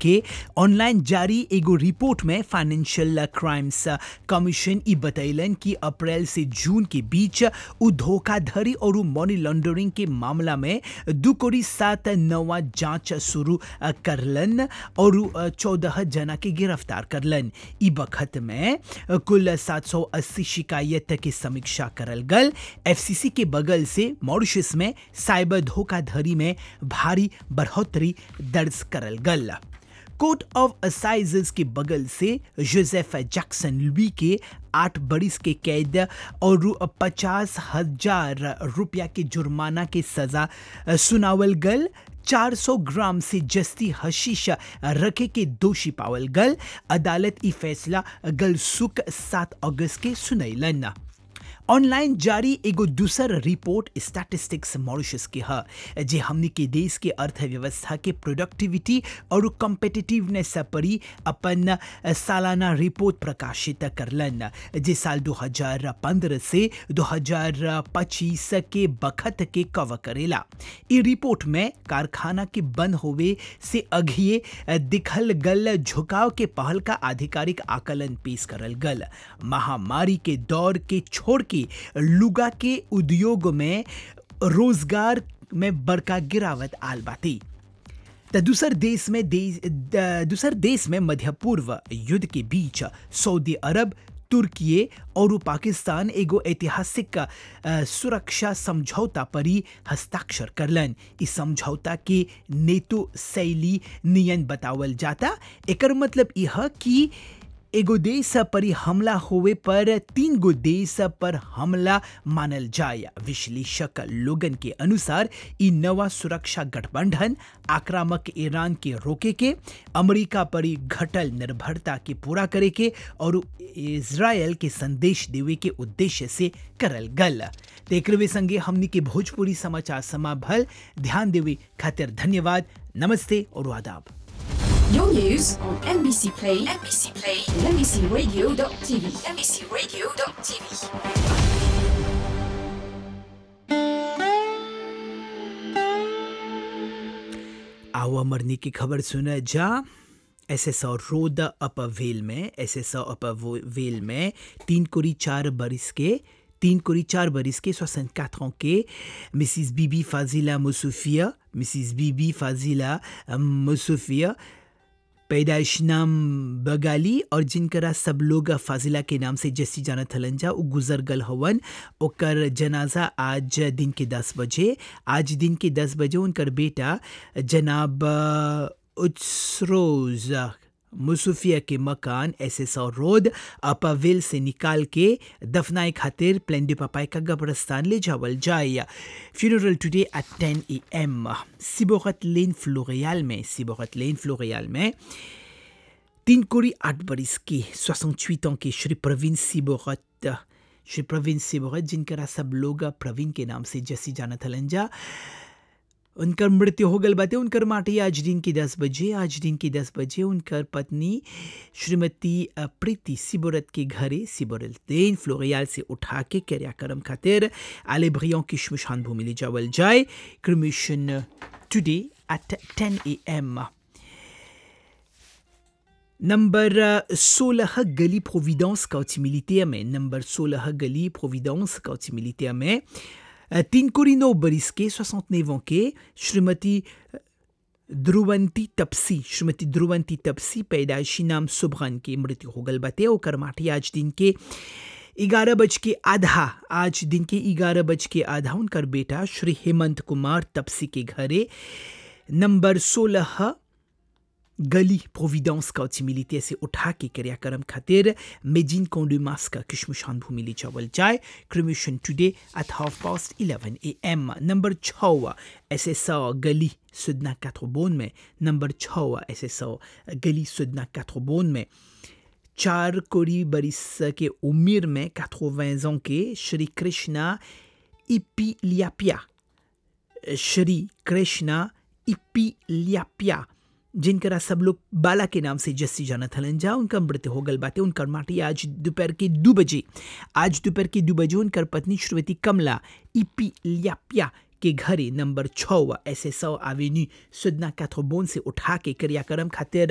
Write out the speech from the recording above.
के ऑनलाइन जारी एगो रिपोर्ट में फाइनेंशियल क्राइम्स कमीशन ई बतैलन कि अप्रैल से जून के बीच उ धोखाधड़ी और मनी लॉन्ड्रिंग के मामला में दू कोड़ी सात नवा जांच शुरू करलन और चौदह जना के गिरफ्तार करलन ई बखत में कुल 780 शिकायत के समीक्षा करल गल एफसीसी के बगल से मॉरिशस में साइबर धोखाधड़ी में भारी बढ़ोतरी दर्ज करल गल कोर्ट ऑफ असाइजेस के बगल से जोसेफ जैक्सन लुई के आठ बरिस के कैद और पचास हजार रुपया के जुर्माना के सजा सुनावल गल 400 ग्राम से जस्ती हशीश रखे के दोषी पावल गल अदालत ई फैसला गल सुख सात अगस्त के सुनैलन ऑनलाइन जारी एगो दूसर रिपोर्ट स्टैटिस्टिक्स मॉरिशस के ह जे हमनी के देश के अर्थव्यवस्था के प्रोडक्टिविटी और कॉम्पिटिटिवनेस परी अपन सालाना रिपोर्ट प्रकाशित करलन जे साल 2015 से 2025 के बखत के कवर करेला ई रिपोर्ट में कारखाना के बंद होवे से अघिए दिखल गल झुकाव के पहल का आधिकारिक आकलन पेश करल गल महामारी के दौर के छोड़ के लुगा के उद्योग में रोजगार में बड़का गिरावट आल बाती त दूसर देश में देश दूसर देश में मध्य पूर्व युद्ध के बीच सऊदी अरब तुर्की और पाकिस्तान एगो ऐतिहासिक सुरक्षा समझौता पर ही हस्ताक्षर करलन इस समझौता के नेतो शैली नियन बतावल जाता एकर मतलब यह कि एगो देश पर हमला होवे पर तीन गो देश पर हमला मानल जाए विश्लेषक लोगन के अनुसार ई नवा सुरक्षा गठबंधन आक्रामक ईरान के रोके के अमेरिका पर घटल निर्भरता के पूरा करे के और इसराइल के संदेश देवे के उद्देश्य से करल गल तेकरवे संगे हमनी के भोजपुरी समाचार समा भल ध्यान देवे खातिर धन्यवाद नमस्ते और आदाब Your news on MBC Play, MBC Play, and MBCRadio.tv, MBCRadio.tv. आओ मरने की खबर सुना जा एस एस और रोड अप वेल में एस एस अप वेल में तीन कोरी चार बरिस के तीन कोरी चार बरिस के 64 ans के मिसिस बीबी फाजिला मुसुफिया मिसिस बीबी फाजिला मुसुफिया पैदाइश नाम बगाली और जिनकरा सब लोग फाजिला के नाम से जैसी जाना थलन जा उ गुजर गल हवन ओकर जनाजा आज दिन के दस बजे आज दिन के दस बजे उनकर बेटा जनाब उचरोज मुसुफिया के मकान एस एस और रोड अपाविल से निकाल के दफनाए खातिर प्लेन डे पपाई का कब्रस्तान ले जावल जाए फ्यूनरल टुडे एट टेन ए एम सिबोगत लेन फ्लोरियाल में सिबोगत लेन फ्लोरियाल में तीन कोरी आठ बरिस की सोसठ ans के श्री प्रवीण सिबोगत श्री प्रवीण सिबोगत जिनकरा सब लोग प्रवीण के नाम से जैसी जाना थलन जा उनकर मृत्यु हो गल बाते उनकर माटी आज दिन के दस बजे आज दिन के दस बजे उनकर पत्नी श्रीमती प्रीति सिबोरत के घरे सिबोरत देन फ्लोरियाल से उठा के क्रियाक्रम खातिर आले ब्रियों की शमशान भूमि ले जावल जाए क्रमिशन टुडे एट टेन ए एम नंबर सोलह गली प्रोविडेंस कौची मिलिटिया में नंबर सोलह गली प्रोविडेंस कौची मिलिटिया में तीन कोरिनो बरिस के 69 ans के श्रीमती ध्रुवंती तपसी श्रीमती ध्रुवंती तपसी पैदाइशी नाम सुबहान की मृत्यु हो गल बाते ओकर माटी आज दिन के ग्यारह बज के आधा आज दिन के ग्यारह बज के आधा उनकर बेटा श्री हेमंत कुमार तपसी के घरे नंबर सोलह गली प्रोविडेंस का मिलिते से उठा के क्रियाक्रम खातिर मेजिन कोंडुमास का किशमुशान भूमि ले चावल जाए cremation today at half past eleven A M number छः एस एस गली सुदना कैथ्रोबोन में नंबर छः एस एस गली सुदना कैथ्रोबोन में चार कोरी बरिस के उम्र में कैथ्रोवें के श्री कृष्णा इपीलियापिया श्री कृष्णा इपीलियापिया जिनकरा सब लोग बाला के नाम से जस्सी जाना थलन जा उनका मृत्यु हो गल बाते उनकर माटी आज दोपहर के दो बजे आज दोपहर के दो बजे उनकर पत्नी श्रीमती कमला इपी लियापिया के घरे नंबर छः एस एस एवेन्यू सुदना कैथ्रोबोन से उठा के क्रियाक्रम खातिर